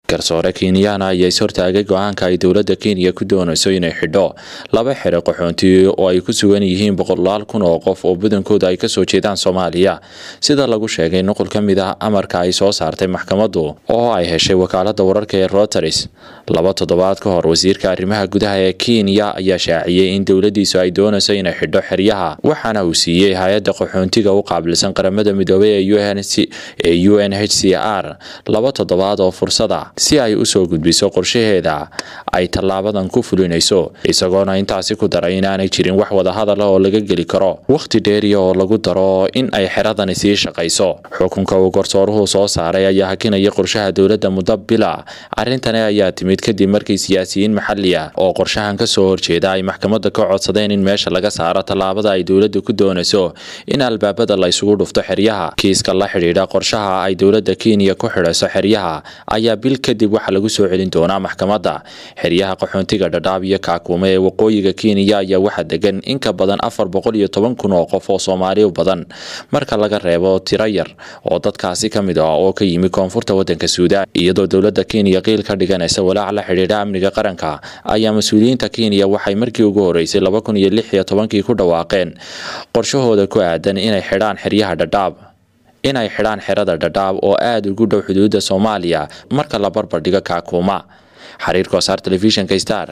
garsoore kenyaana ayaa ishortaagay go-aanka ay dowladda kenya ku doonayso inay xidho laba xere qaxoonti oo ay ku sugan yihiin boqolaal kun oo qof oo badankooda ay kasoo jeedaan soomaaliya sida lagu sheegay nuqul ka mid ah amarka ay soo saartay maxkamaddu oo ay heshay wakaalada wararka ee roteris laba toddobaad ka hor wasiirka arrimaha gudaha ee kenya ayaa shaaciyey in dowladiisu ay doonayso inay xidho xeryaha waxaana uu siiyey hay-adda qaxoontiga u qaabilsan qaramada midoobay ee u n h c r laba toddobaad oo fursada si ay usoo gudbiso qorshaheeda ay tallaabadan ku fulinayso isagoona intaasi ku daray inaanay jirin wax wadahadal ah oo laga geli karo wakhti dheeriya oo lagu daro in ay xeradani sii shaqayso xukunka uu garsooruhu soo saaray ayaa hakinaya qorshaha dowladda muddo bila arrintani ayaa timid kadib markii siyaasiyiin maxali ah oo qorshahan kasoo horjeeda ay maxkamadda ka codsadeen in meesha laga saaro tallaabada ay dowladda ku doonayso in albaabada la isugu dhufto xeryaha kiiska la xidhiidha qorshaha ay dowladda kenya ku xidhayso xeryaha ayaa bil kadib waxaa lagu soo celin doonaa maxkamadda xeryaha qaxoontiga dhadhaab iyo kaakuume ee waqooyiga kenya ayaa waxaa degan in ka badan afar boqol iyo toban kun oo qof oo soomaali badan marka laga reebo tiro yar oo dadkaasi ka mid ah oo ka yimi koonfurta wadanka suudaan iyadoo dowladda kenya qiil ka dhiganaysa walaac la xidhiidha amniga qaranka ayaa mas-uuliyiinta kenya waxay markii ugu horeysay laba kun iyo lix iyo tobankii ku dhawaaqeen qorshahooda ku aadan inay xidhaan xeryaha dhadhaab inay xidhaan xerada dhadhaab oo aada ugu dhow xuduudda soomaaliya marka la barbardhigo kaakuuma xiriirka wasaar telefishinka star